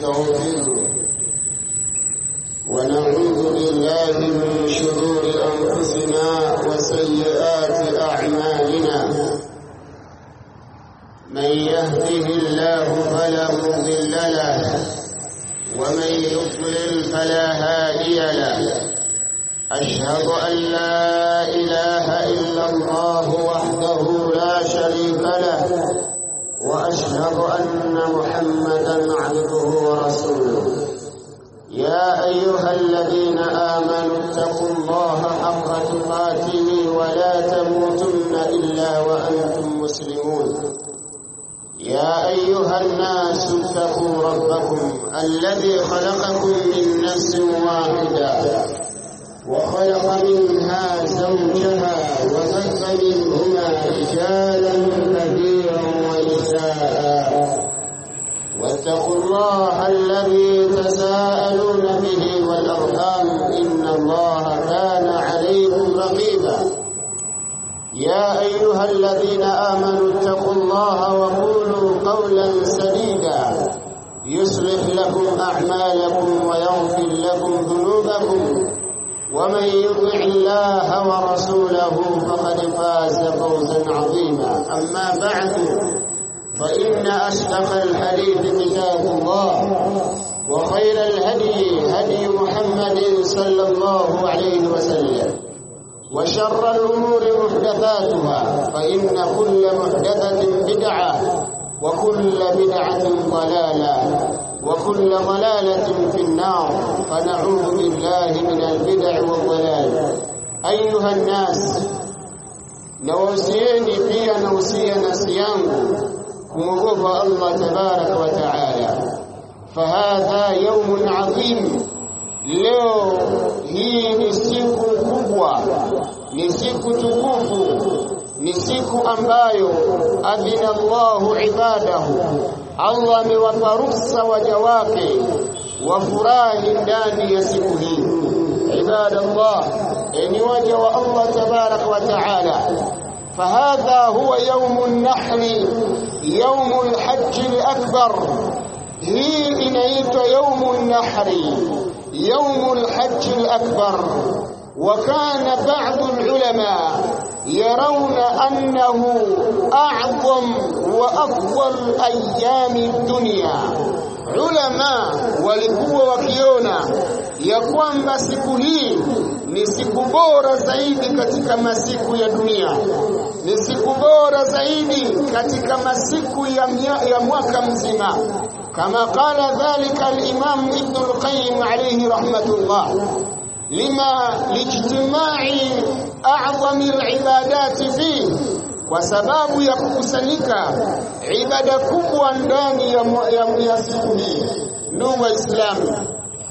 ونستغفره ونعوذ بالله من شرور أنفسنا وسيئات أعمالنا من يهده الله فلا مضل له ومن يضلل فلا هادي له أشهد أن لا إله إلا الله وحده لا شريك له وأشهد أن محمدا عبده ورسوله يا أيها الذين آمنوا اتقوا الله حق تقاته ولا تموتن إلا وأنتم مسلمون يا أيها الناس اتقوا ربكم الذي خلقكم من نفس واحدة وخلق منها زوجها وبث منهما رجالا كثيرا ونساء واتقوا الله الذي تساءلون به والأرحام إن الله كان عليكم رقيبا يا أيها الذين آمنوا اتقوا الله وقولوا قولا سديدا يصلح لكم أعمالكم ويغفر لكم ذنوبكم ومن يطع الله ورسوله فقد فاز فوزا عظيما أما بعد فإن أصدق الحديث كتاب الله وخير الهدي هدي محمد صلى الله عليه وسلم وشر الأمور محدثاتها فإن كل محدثة بدعة وكل بدعة ضلالة وكل ضلالة في النار فنعوذ بالله من البدع والضلال أيها الناس نوصيني pia nausia nafsi yangu kumwogopa Allah tabaraka wa taala fahadha yaumun adhim leo hii ni siku kubwa ni siku tukufu ni siku ambayo adhina Allahu ibadahu Allah amewapa ruhusa waja wake wafurahi ndani ya siku hii ibadallah ni waja wa Allah tabaraka wa taala فهذا هو يوم النحر يوم الحج الأكبر هي إنيت يوم النحر يوم الحج الأكبر وكان بعض العلماء يرون أنه أعظم وأفضل أيام الدنيا علماء walikuwa wakiona ya kwamba siku hii ni siku bora zaidi katika masiku ya dunia ni siku bora zaidi katika masiku ya, ya mwaka mzima kama qala dhalika al-imam ibn al-qayyim alayhi rahmatullah lima lijtimai a'zami al-ibadati fihi kwa sababu ya kukusanyika ibada kubwa ndani ya, ya, ya siku hii ndugu waislamu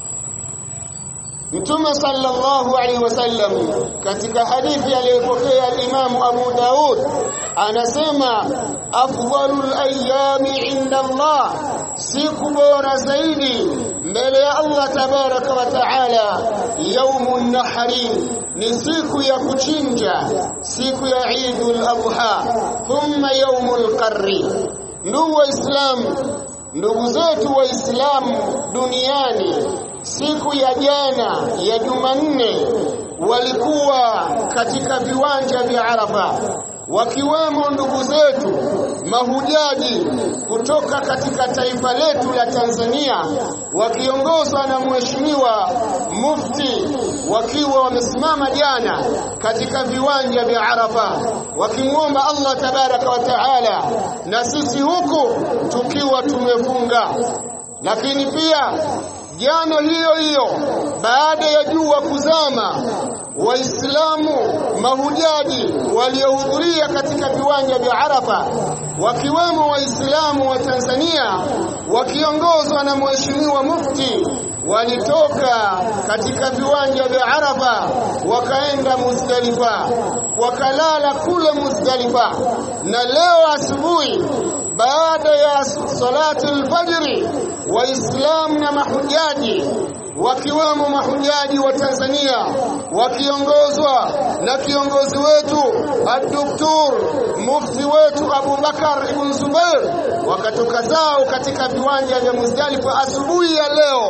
Mtume sallallahu alaihi wasallam katika hadithi aliyopokea Imam Abu Daud anasema afdalul ayami inda Allah siku bora zaidi mbele ya Allah tabaraka wa taala yaumun nahri ni siku ya kuchinja siku ya Eidul Adha thumma yaumul qarri ndugu waislamu ndugu zetu waislamu duniani siku ya jana ya Jumanne walikuwa katika viwanja vya Arafa wakiwemo ndugu zetu mahujaji kutoka katika taifa letu la Tanzania wakiongozwa na mheshimiwa mufti wakiwa wamesimama jana katika viwanja vya Arafa wakimwomba Allah tabaraka wa taala na sisi huku tukiwa tumefunga lakini pia jana hiyo hiyo baada ya jua kuzama waislamu mahujaji waliohudhuria katika viwanja vya Arafa wakiwemo waislamu wa Tanzania wakiongozwa na mheshimiwa mufti walitoka katika viwanja vya Arafa wakaenda Muzdalifa wakalala kule Muzdalifa na leo asubuhi baada ya salati alfajri waislamu na mahujaji wakiwemo mahujaji wa Tanzania wakiongozwa na kiongozi wetu Ad-Doktor Mufti wetu Abu Bakar Ibn Zubair wakatoka zao katika viwanja vya Muzdalifa asubuhi ya leo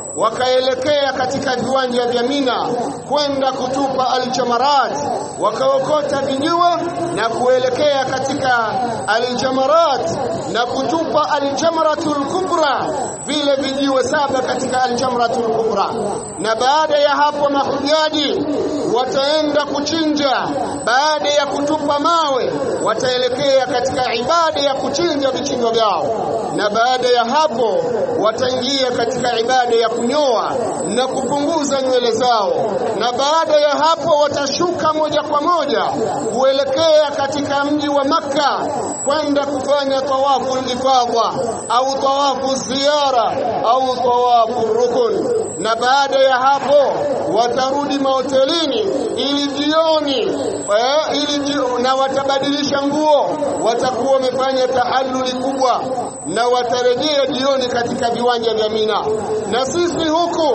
wakaelekea katika viwanja vya Mina kwenda kutupa aljamarat wakaokota vijiwe na kuelekea katika aljamarat na kutupa aljamratul kubra vile vijiwe saba katika aljamratul kubra na baada ya hapo mahujaji wataenda kuchinja baada ya kutupa mawe wataelekea katika ibada ya kuchinja vichinjo vyao na baada ya hapo wataingia katika ibada ya kunyoa na kupunguza nywele zao na baada ya hapo watashuka moja kwa moja kuelekea katika mji wa Makka kwenda kufanya tawafu ifadha au tawafu ziara au tawafu rukun na baada ya hapo watarudi mahotelini ili jioni eh, ili jio, na watabadilisha nguo watakuwa wamefanya tahalluli kubwa na watarejea jioni katika viwanja vya Mina na sisi huku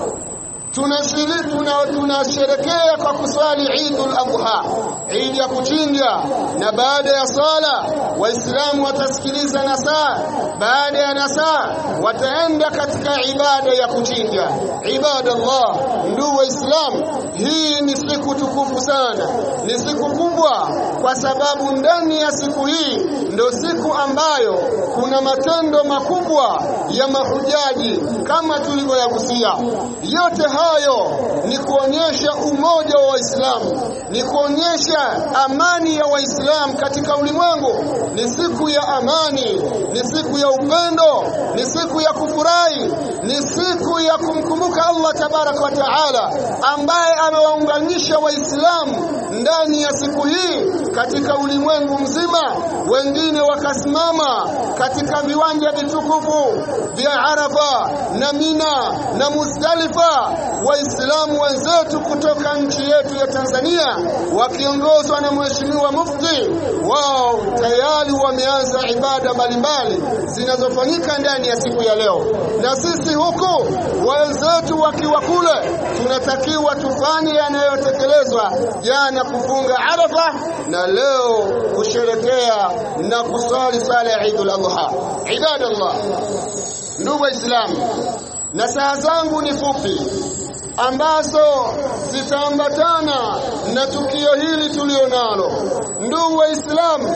tunasherekea tuna, tuna kwa kuswali Eidul Adha, Eid ya kuchinja, na baada ya sala Waislamu watasikiliza nasaa. Baada ya nasaa wataenda katika ibada ya kuchinja. Ibadallah, ndugu Waislamu, hii ni siku tukufu sana, ni siku kubwa, kwa sababu ndani ya siku hii ndio siku ambayo kuna matendo makubwa ya mahujaji kama tulivyoyagusia. Yote hayo ni kuonyesha umoja wa Waislamu, ni kuonyesha amani ya Waislamu katika ulimwengu. Ni siku ya amani, ni siku ya upendo, ni siku ya kufurahi, ni siku ya kumkumbuka Allah tabaraka wa taala ambaye amewaunganisha Waislamu ndani ya siku hii katika ulimwengu mzima. Wengine wakasimama katika viwanja vitukufu vya Arafa na Mina na Muzdalifa Waislamu wenzetu kutoka nchi yetu ya Tanzania wakiongozwa na Mheshimiwa Mufti, wao tayari wameanza ibada mbalimbali zinazofanyika ndani ya siku ya leo, na sisi huku wenzetu wakiwa kule, tunatakiwa tufanye yanayotekelezwa jana, kufunga Arafa na leo kusherekea na kusali sala ya Eidul Adha. Ibadallah, ndugu Waislamu, na saa zangu ni fupi ambazo zitaambatana na tukio hili tulionalo. Ndugu Waislamu,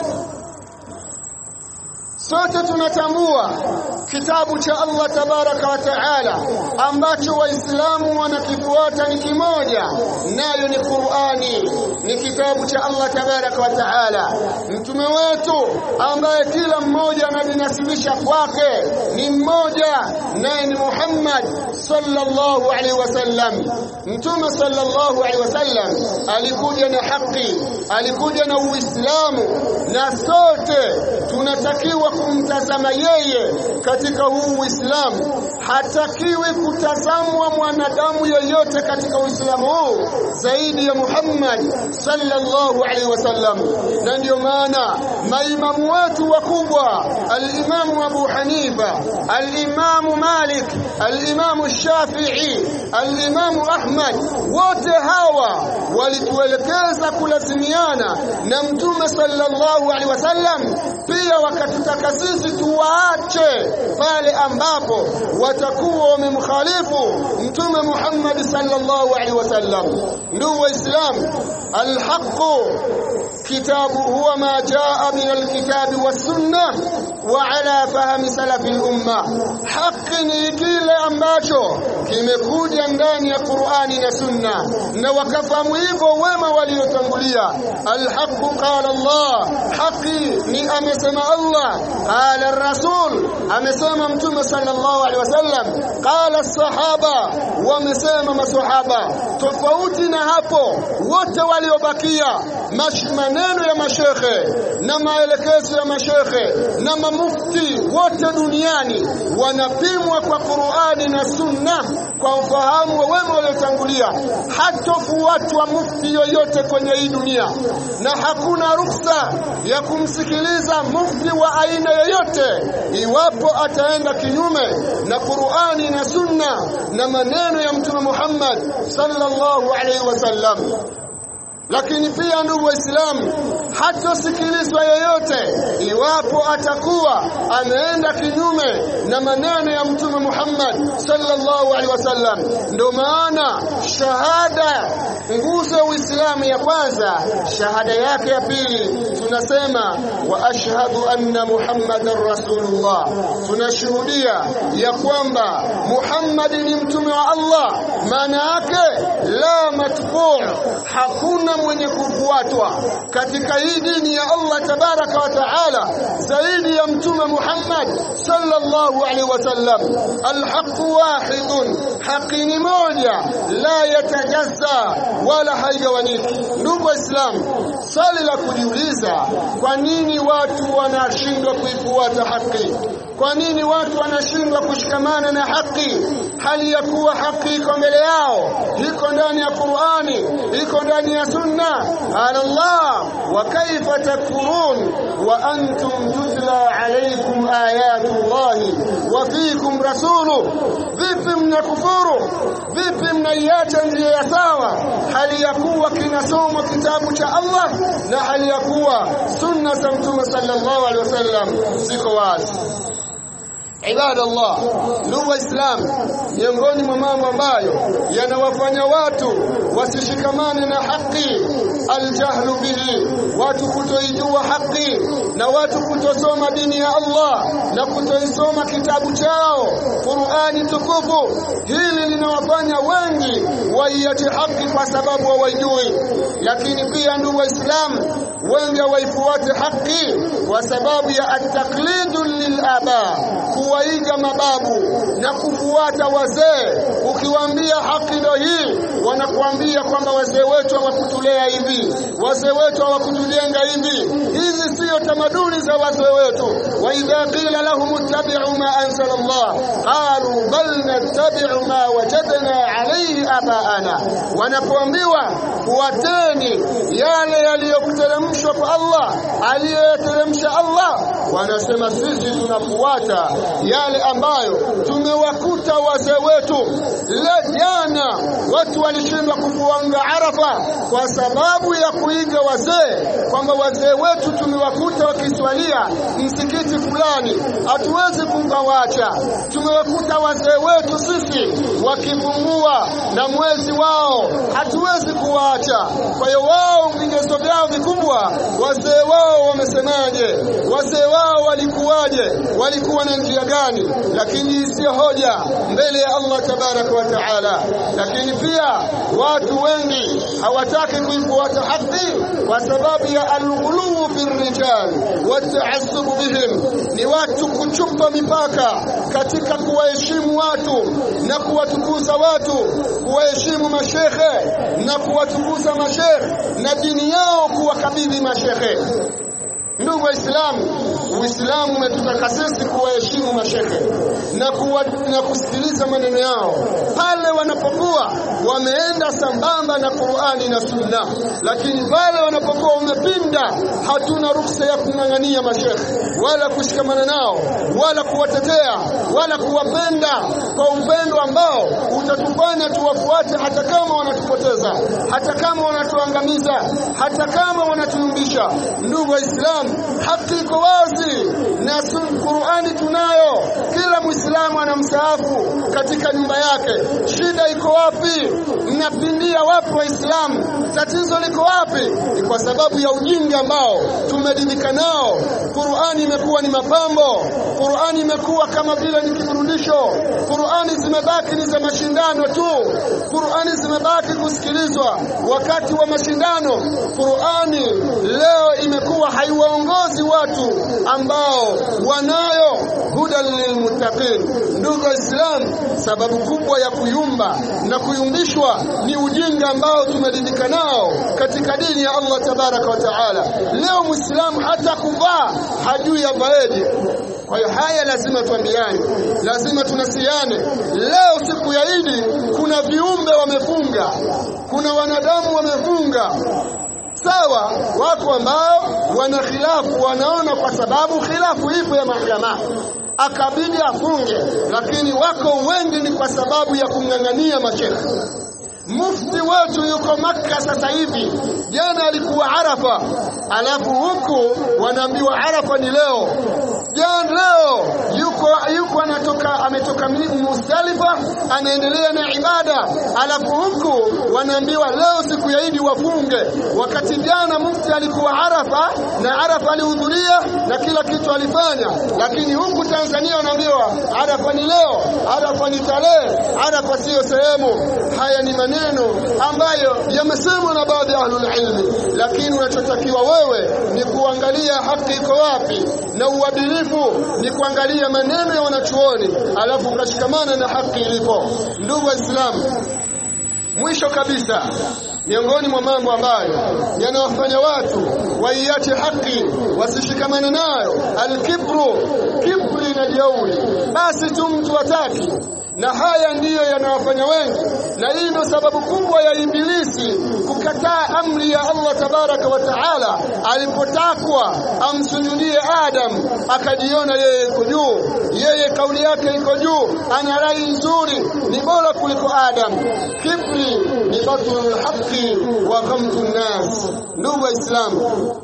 sote tunatambua kitabu cha Allah tabaraka wa taala ambacho waislamu wanakifuata ni kimoja, nayo ni Qur'ani, ni kitabu cha Allah tabaraka wa taala. Mtume wetu ambaye kila mmoja anajinasibisha kwake ni mmoja, naye ni Muhammad sallallahu alaihi wasallam. Mtume sallallahu alaihi wasallam alikuja na haki, alikuja na Uislamu, na sote tunatakiwa kumtazama yeye katika huu Uislamu. Hatakiwi kutazamwa mwanadamu yeyote katika Uislamu huu zaidi ya Muhammad sallallahu alaihi wasallam, na ndio maana maimamu wetu wakubwa, al-Imamu Abu Hanifa, al-Imamu Malik, al-Imamu Shafi'i, al-Imamu Ahmad, wote hawa walituelekeza kulazimiana na Mtume sallallahu alaihi wasallam, pia wakatutaka sisi tuwaache pale ambapo watakuwa wamemkhalifu Mtume Muhammad sallallahu alaihi wasallam. Ndugu Waislamu, alhaqu kitabu huwa ma jaa min alkitabi wassunna wa ala fahmi salafi lumma, haki ni kile ambacho kimekuja ndani ya Qur'ani na Sunna, na wakafahamu hivyo wema waliotangulia. Alhaqu qala Allah, haki ni amesema Allah, qala rasul, amesema Mtume sallallahu alaihi wasallam, qala sahaba, wamesema masahaba. Tofauti na hapo, wote waliobakia maneno ya mashekhe na maelekezo ya mashekhe na mamufti wote duniani wanapimwa kwa Qur'ani Qur'ani na Sunna kwa ufahamu wa wema waliotangulia, hatofuatwa mufti yoyote kwenye hii dunia, na hakuna ruksa ya kumsikiliza mufti wa aina yoyote iwapo ataenda kinyume na Qur'ani na Sunna na maneno ya Mtume Muhammad sallallahu alaihi wasallam. Lakini pia ndugu Waislamu, hatosikilizwa yoyote iwapo atakuwa ameenda kinyume na maneno ya Mtume Muhammad sallallahu alaihi wasallam. Ndio maana shahada, nguzo ya Uislamu ya kwanza, shahada yake ya pili tunasema wa ashhadu anna Muhammadan rasulullah, tunashuhudia ya kwamba Muhammad ni mtume wa Allah. Maana yake la matbu', hakuna mwenye kufuatwa katika hii dini ya Allah tabaraka wa taala zaidi ya mtume Muhammad sallallahu alaihi wasallam. Alhaqu wahidun, haki ni moja, la yatajazza wala haigawanyiki. Ndugu Waislamu, swali la kujiuliza, kwa nini watu wanashindwa kuifuata haki? Kwa nini watu wanashindwa kushikamana na haki hali ya kuwa haki iko mbele yao, iko ndani ya Qur'ani, iko ndani ya Sunna? Qala Allah, wa kaifa takfurun wa antum tutla alaykum ayatu Allahi wa fikum rasulu, vipi mnakufuru? Vipi mnaiacha njia ya sawa hali ya kuwa kinasomwa kitabu cha Allah na hali ya kuwa sunna za Mtume sallallahu alaihi wasallam ziko wazi. Ibada Allah, ndugu Waislamu, miongoni mwa mambo ambayo yanawafanya watu wasishikamane na haki, aljahlu bihi, watu kutoijua haki na watu kutosoma dini ya Allah na kutoisoma kitabu chao Qur'ani tukufu. Hili linawafanya wengi waiache haki kwa sababu hawaijui. Lakini pia ndugu Waislamu, wengi hawaifuate haki kwa sababu ya ataklidu lilaba kuwaiga mababu na kufuata wazee. Ukiwaambia haki ndio hii, wanakuambia kwamba wazee wetu hawakutulea hivi, wazee wetu hawakutujenga hivi. Hizi siyo tamaduni za wazee wetu. wa idha qila lahum ittabi'u ma anzala Allah qalu bal nattabi'u ma wajadna alayhi abaana, wanapoambiwa fuateni yale yaliyokuteremshwa kwa Allah, aliyoyateremsha Allah, wanasema sisi tunafuata yale ambayo tumewakuta wazee wetu. Le jana watu walishindwa kufuanga Arafa kwa sababu ya kuiga wazee, kwamba wazee wetu tumewakuta wakiswalia msikiti fulani, hatuwezi kuwawacha. Tumewakuta wazee wetu sisi wakifungua na mwezi wao, hatuwezi kuwaacha. Kwa hiyo wao vigezo vyao vikubwa, wazee wao wamesemaje, wazee wao walikuwaje, walikuwa na njia gani? Lakini sio hoja mbele ya Allah tabaraka wa taala. Lakini pia watu wengi hawataki kuifuata haki kwa sababu ya alghuluu fi rijal wataassubu bihim, ni watu kuchupa mipaka katika kuwaheshimu watu na kuwatukuza watu, kuwaheshimu mashekhe na kuwatukuza mashekhe na dini yao kuwakabidhi mashekhe. Ndugu Waislamu, Uislamu umetutaka sisi kuwaheshimu mashekhe na, kuwa, na kusikiliza maneno yao pale wanapokuwa wameenda sambamba na Qur'ani na Sunna, lakini pale wanapokuwa wamepinda, hatuna ruhusa ya kung'ang'ania mashekhe wala kushikamana nao wala kuwatetea wala kuwapenda kwa upendo ambao utatufanya tuwafuate, hata kama wanatupoteza, hata kama wanatuangamiza, hata kama wanatuyumbisha. Ndugu Waislamu, haki iko wazi na Qur'ani tunayo. Kila Muislamu ana msaafu katika nyumba yake. Shida iko wapi? Mnapindia wapi Waislamu? Tatizo liko wapi? Ni kwa sababu ya ujinga ambao tumedimika nao. Qur'ani imekuwa ni mapambo, Qur'ani imekuwa kama vile ni kiburudisho. Qur'ani zimebaki ni za mashindano tu, Qur'ani zimebaki kusikilizwa wakati wa mashindano. Qur'ani leo imekuwa haiwaongozi watu ambao wanayo hudan lilmuttaqin. Ndugu Waislamu, sababu kubwa ya kuyumba na kuyumbishwa ni ujinga ambao tumeridhika nao katika dini ya Allah tabaraka wa taala. Leo Muislamu hata kuvaa hajui avaeje Kwa hiyo haya lazima tuambiane, lazima tunasiane. Leo siku ya Idi kuna viumbe wamefunga, kuna wanadamu wamefunga sawa. Wako ambao wana khilafu, wanaona kwa sababu khilafu ipo ya mahakama akabidi afunge, lakini wako wengi ni kwa sababu ya kumng'ang'ania mashekhe. Mufti wetu yuko Makka sasa hivi, jana alikuwa Arafa, alafu huku wanaambiwa Arafa ni leo. Jana leo yuko yuko anatoka ametoka Muzdalifa anaendelea na ibada, alafu huku wanaambiwa leo siku ya Idi wafunge, wakati jana mufti alikuwa Arafa na Arafa alihudhuria na kila kitu alifanya, lakini huku Tanzania wanaambiwa Arafa ni leo, Arafa ni tarehe, Arafa siyo sehemu. Haya ni maneno ambayo yamesemwa na baadhi ya ahlul ilmi, lakini unachotakiwa wewe ni kuangalia haki iko wapi, na uadilifu ni kuangalia maneno ya wanachuoni, alafu ukashikamana na haki ilipo. Ndugu Waislamu, mwisho kabisa miongoni mwa mambo ambayo yanawafanya watu waiache haki wasishikamane nayo, alkibru, kibri na jeuri. Basi tu mtu hataki na haya ndiyo yanawafanya wengi, na hii ndio sababu kubwa ya Ibilisi kukataa amri ya Allah tabaraka wa taala. Alipotakwa amsujudie Adam, akajiona yeye iko juu, yeye kauli yake iko juu, ana rai nzuri, ni bora kuliko Adam. Kibri ni batlul haqi wa ghamtu nnas. Ndugu Waislamu,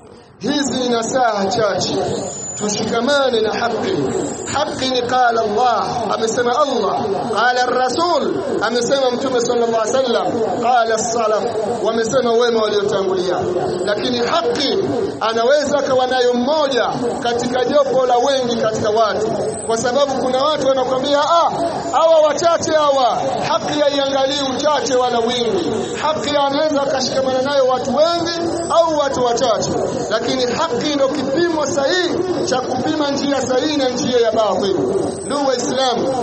hizi ni nasaha chache tushikamane na haki. Haki ni qala Allah, amesema Allah, qala Rasul, amesema Mtume sallallahu alaihi wasallam, qala salaf, wamesema wema waliotangulia. Lakini haki anaweza kawa nayo mmoja katika jopo la wengi katika watu, kwa sababu kuna watu wanakwambia ah, hawa wachache hawa, haki haiangalii uchache wala wingi. Haki anaweza akashikamana nayo watu wengi au watu wachache, lakini haki ndio kipimo sahihi cha kupima njia sahihi na njia ya batili. Ndugu Waislamu,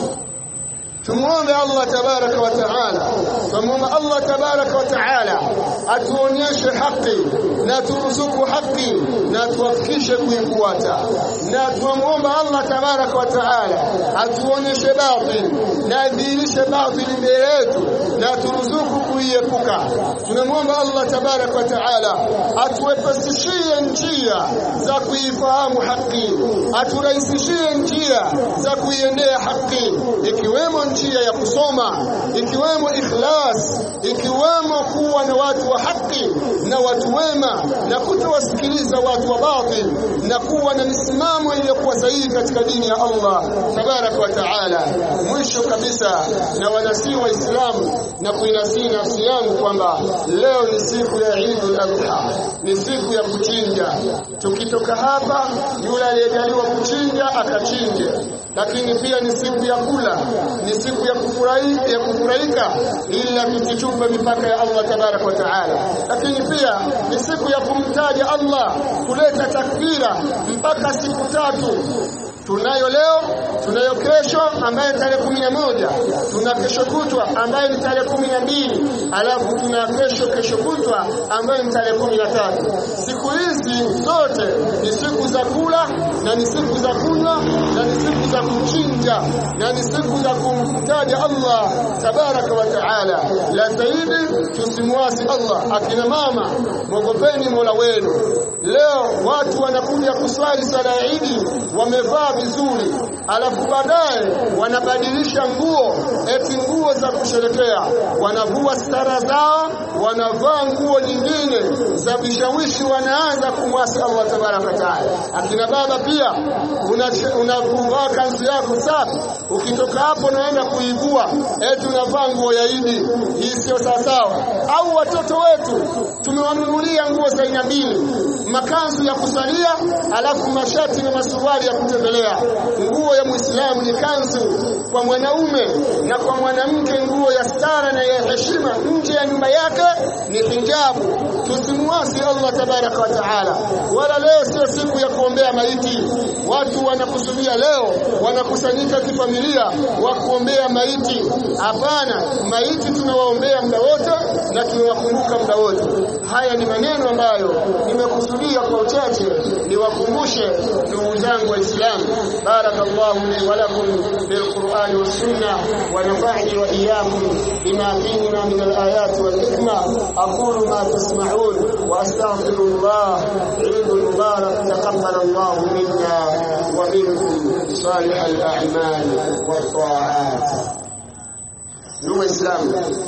tumuombe Allah tabaraka wa taala, tumuombe Allah tabaraka wa taala atuonyeshe haki na turuzuku haki na tuwafikishe kuifuata, na tunamuomba Allah tabaraka wa taala atuonyeshe batil na adhihirishe batili mbele yetu na turuzuku kuiepuka. Tunamwomba Allah tabaraka wa taala atuwepesishie njia za kuifahamu haki, aturahisishie njia za kuiendea haki, ikiwemo njia ya kusoma, ikiwemo ikhlas, ikiwemo kuwa na watu wa haki na watu wema, na kutowasikiliza watu wa batil, na kuwa na misimamo iliyokuwa sahihi katika dini ya Allah tabaraka wa taala. Mwisho kabisa, na wanasii Waislamu na kuinasii nafsi yangu kwamba leo ni siku ya Eidul Adha, ni siku ya kuchinja. Tukitoka hapa, yule aliyejaliwa kuchinja akachinje, lakini pia ni siku ya kula, ni siku ya kufurahika, ya kufurahika ila tusichupe mipaka ya Allah tabaraka wa taala, lakini pia ni siku ya kumtaja Allah, kuleta takbira mpaka siku tatu tunayo leo, tunayo kesho ambayo tarehe kumi na moja, tuna kesho kutwa ambayo ni tarehe kumi na mbili, alafu tuna kesho kesho kutwa ambayo ni tarehe kumi na tatu. Siku hizi zote ni siku za kula na ni siku za kunywa na ni siku za kuchinja na ni siku za kumtaja Allah tabaraka wa taala. La zaidi tusimwasi Allah. Akina mama, mwogopeni mola wenu. Leo watu wanakuja kuswali sala ya Idi wamevaa vizuri, alafu baadaye wanabadilisha nguo, eti nguo za kusherekea, wanavua stara zao, wanavaa nguo nyingine za vishawishi, wanaanza kumwasi Allah tabaraka wa taala. Akina baba pia unavaa kanzu yako safi, ukitoka hapo unaenda kuivua, eti unavaa nguo ya Idi. Hii sio sawasawa. Au watoto wetu tumewanunulia nguo za aina mbili, makanzu ya kusalia, alafu mashati na masuruali ya kutembelea. Nguo ya Muislamu ni kanzu kwa mwanaume, na kwa mwanamke nguo ya stara na ya heshima nje ya nyumba yake ni hijabu. Tusimuasi Allah tabaraka wa taala. Wala leo sio siku ya kuombea maiti. Watu wanakusudia leo, wanakusanyika kifamilia wa kuombea maiti. Hapana, maiti tunawaombea muda wote na tunawakumbuka muda wote. Haya ni maneno ambayo nimekusudia kwa uchache ni niwakumbushe ndugu zangu waislamu barakallahu li wa lakum bil qur'ani was sunnah wa nafa'ni wa iyyakum bima fihima min al ayat wal hikma aqulu ma tasma'un wa astaghfirullah 'inda al mubarak taqabbal Allah minna wa minkum salih al a'mal wat ta'at ndugu waislamu